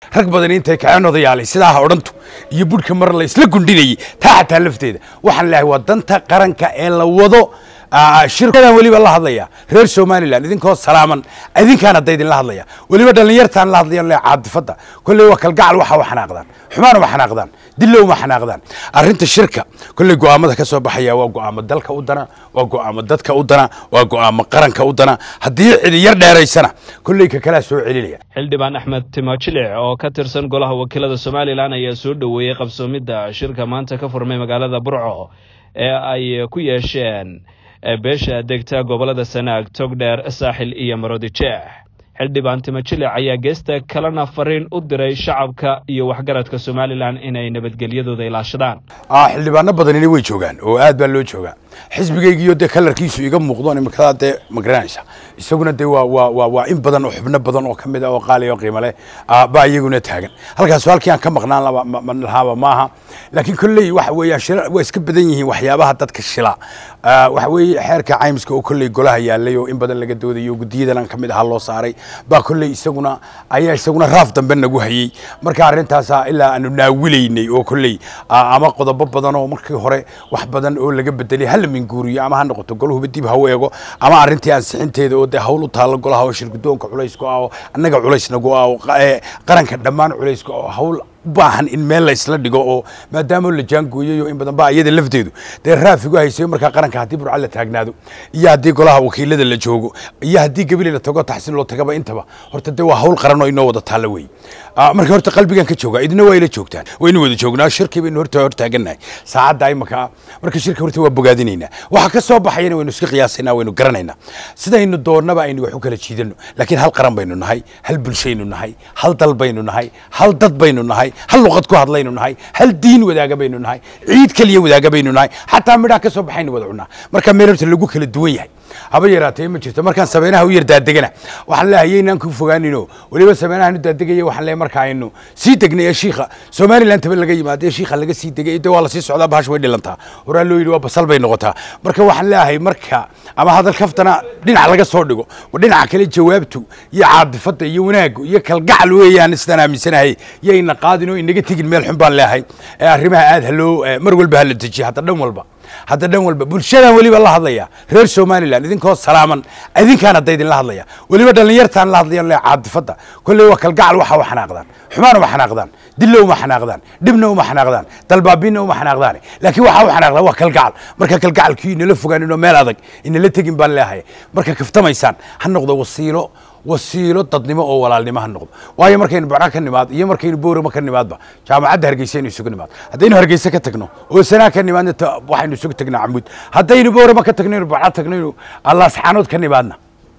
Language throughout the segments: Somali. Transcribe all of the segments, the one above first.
rag badan intay kaceen odayaalay sidaa ha odhantu iyo budhka mar la isla gundhinayay taa xataa lafteeda waxaan leeyahay waa danta qaranka ee la wado shirkadan weliba la hadlaya reer somalilan idinkoo salaaman idinkaan hadda idinla hadlaya weliba dhallinyartaan la hadlaya le caadifadda kolley waa kalgacal waxa u xanaaqdaan xumaan uma xanaaqdaan dillo uma xanaaqdaan arrinta shirka kolley go'aamada ka soo baxaya waa go'aamo dalka u dana waa go'aamo dadka u dana waa go'aamo qaranka u dana haddii cidi yar dheeraysana kolley ka kalaa soo celinaya xildhibaan axmed timojilic oo ka tirsan golaha wakiilada somalilan ayaa soo dhoweeyey qabsoomidda shirka maanta ka furmay magaalada burco ee ay ku yeesheen beesha degta gobollada sanaag togdheer saaxil iyo marodijeex xildhibaan timojilic ayaa geesta kalena fariin u diray shacabka iyo waxgaradka somalilan inay nabadgelyadooda ilaashadaan xildhibaano badanina way joogaan oo aad baa loo joogaa xisbigaygiiyo dee kalarkiisu iga muuqdo imikadaa dee ma garanaysa isaguna dee waa waa waa waa in badan oo xubno badan oo ka mid ah oo qaali oo qiimo leh baa iyaguna taagan halkaas halkii aan ka maqnaan lahaaba maaha laakiin kolley waxa weeyaan shila waa iska badan yihiin waxyaabaha dadka shila waxa weeye xeerka caymiska oo kolley golaha yaalay oo in badan laga doodayo guddiyadan aan ka mid ahaa loo saaray baa kolley isaguna ayaa isaguna raaf dambe nagu hayey marka arrintaasa ilaa aanu naawilaynay oo kolley ama qodobo badan oo markii hore wax badan oo laga bedelay hala minguuriyo ama ha noqoto goluhuba dib ha u eego ama arrintii ansixinteeda oo dee hawl u taalo golaha oo shirgudoonka culaysku ah oo annaga culays nagu ah oo qaranka dhammaan culaysku oo hawl baahan in meel la isla dhigo oo maadaama la jaangooyayo in badan baa iyada lafteedu dee raafigu haysayo markaa qaranka haddii burca la taagnaado iyo haddii golaha wakiilada la joogo iyo haddii gabili la tago taxsiin loo tagaba intaba horta dee waa hawl qaran oo inoo wada taalla wey marka horta qalbigan ka jooga idina waa ila joogtaan waynu wada joognaa shirkii baynu horta hortaagannahay saacadda imaka marka shirka horta waa bogaadinaynaa waxa ka soo baxayana waynu iska qiyaasaynaa waynu garanaynaa sidaynu doonnaba aynu wax u kala jiidano laakiin hal qaran baynu nahay hal bulshaynu nahay hal dal baynu nahay hal dad baynu nahay hal luqad ku hadlaynu nahay hal diin wadaaga baynu nahay ciid keliya wadaaga baynu nahay xataa midhaha ka soo baxaynu wada cunaa marka meel horta lagu kala duwan yahay haba yaraatee ma jirto markaan sabeynaha u yar daadegana waxaan leeyahay yaynaan ku fogaanino weliba sabeynahan u daadegaya waxaan leeyahay marka aynu sii degnay ee shiikha somaliland taba laga yimaado ee shiikha laga sii degay de waa la sii socdaa bahash way dhilantaa horaa loo yidhi waa basal bay noqotaa marka waxaan leeyahay marka ama hadal kaftana dhinac laga soo dhigo dhinaca kale jawaabtu iyo caadifadda iyo wanaagu iyo kalgacal weeyaan sidaan aaminsanahay yayna qaadin oo inaga tegin meel xun baan leeyahay ee arrimaha aad haloo mar walba hala dejiya hadda dhan walba hadda dhan walba bulshadan weliba la hadlaya reer somalilan idinkoo salaaman idinkaan hadda idinla hadlaya weliba dhallinyartaan la hadlaya le caadifadda kolley waa kalgacal waxa u xanaaqdaan xumaan uma xanaaqdaan dillo uma xanaaqdaan dhibna uma xanaaqdaan dalbaabinna uma xanaaqdaan laakiin waxa u xanaaqdaan waa kalgacal marka kalgacalkii inala fogaaninoo meel adag inala tegin baan leeyahay marka kaftamaysaan ha noqdo wasiilo wasiilo dadnimo oo walaalnimo ha noqdo waayo markaynu barca ka nimaad iyo markaynu boorama ka nimaadba jaamacadda hargeysa aynu isugu nimaad haddaynu hargeysa ka tagno oo sanaa ka nimaadna waxaynu isugu tagnaa camuud haddaynu boorama ka tagno inu barca tagno inu allaasxaanood ka nimaadna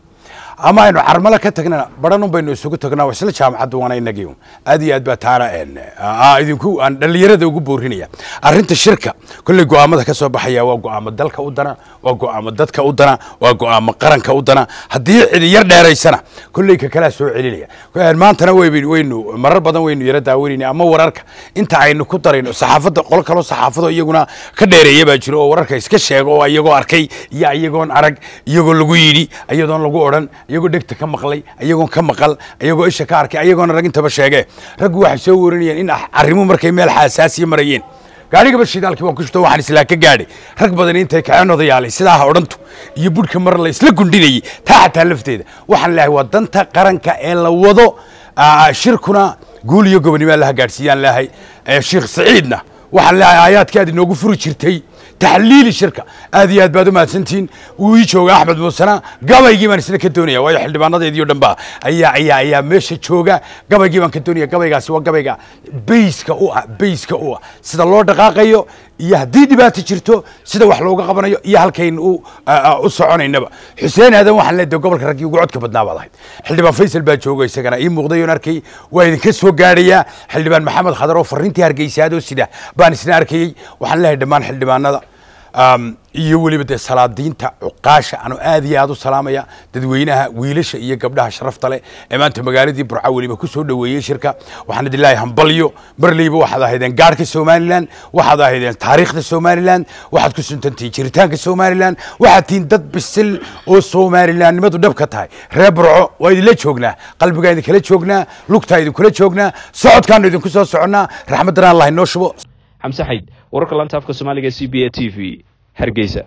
ama aynu carmalo ka tagnana baranun baynu isugu tagnaa isla jaamacaddu waana inagii aad iyo aad baa taana idinku aan dhallinyarada ugu boorinaya arrinta shirka kolley go'aamada ka soo baxaya waa go'aamo dalka u dana waa go'aamo dadka u dana waa go'aamo qaranka u dana haddii cidi yar dheeraysana kolley ka kalaa soo celinaya maantana waynu marar badan waynu yara daawanayna ama wararka inta aynu ku darayno saxaafadda qolo kaloo saxaafado iyaguna ka dheereeya baa jiro oo wararka iska sheega oo iyagoo arkay iyo iyagoon arag iyagoo lagu yidhi iyadoon lagu odhan iyagoo dhegta ka maqlay iyagoon ka maqal iyagoo isha ka arkay iyagoona rag intaba sheegee raggu waxay soo warinayeen in arrimuhu markay meel xaasaasiya marayeen gaarigaba shidaalkii waan ku shito waxaan islaa ka gaadhay rag badan intay kaceen odayaalay sidaa ha odhantu iyo budhka mar la isla gundhinayay taa xataa lafteeda waxaan leeyahay waa danta qaranka ee la wado shirkuna guul iyo gobonimaa laha gaadhsiiyaan leeyahay sheekh saciidna waxaan leeyahay aayaadkii aad inoogu furi jirtay taxliili shirka aad iyo aad baad u mahadsantihiin wuu ii jooga axmed muusena gabaygii baan isna ka doonaya waayo xildhibaanadeedii o dhan ba ayaa ayaa ayaa meesha jooga gabaygii baan ka doonaya gabaygaasi waa gabayga bayska u ah bayska u ah sida loo dhaqaaqayo iyo haddii dhibaato jirto sida wax looga qabanayo iyo halkaynu u u soconaynaba xuseen aadan waxaan leedahay gobolka raggii ugu codka badnaa baad ahayd xildhibaan faysal baa jooga isagana ii muuqday oon arkay waa idinka soo gaadhayaa xildhibaan maxamed khadar oo fariintii hargeysaadoo sida baan isna arkayey waxaan leeyahay dhammaan xildhibaanada iyo weliba dee salaadiinta cuqaasha anu aad iyo aad u salaamaya dadweynaha wiilasha iyo gabdhaha sharafta leh ee maanta magaaladii burca weliba ku soo dhoweeyey shirka waxaan idin leeyahay hambalyo marleyba waxaad ahaydeen gaarhka somalilan waxaad ahaydeen taariikhda somalilan waxaad ku suntantihiin jiritaanka somalilan waxaad tihiin dad bisil oo somalilanimadu dhab ka tahay reer burco waa idinla joognaa qalbigaan idinkala joognaa lugtaa idinkula joognaa socodkaanu idinku soo soconnaa raxmaddana allah inoo shubo xamse xayd wararka lanta afka soomaaliga c b a t v hargeysa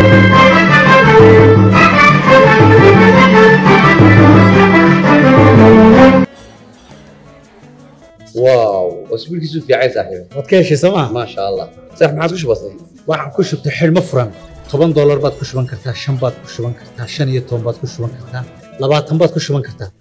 واو اسبوعك في عين صاحبي waad ka heshay sooma ما شاء الله صح ما عاد وش بصير waxaan ku shubtay xidhmo furan toban doolar baad ku shuban kartaa shan baad ku shuban kartaa shan iyo toban baad ku shuban kartaa labaatan baad ku shuban kartaa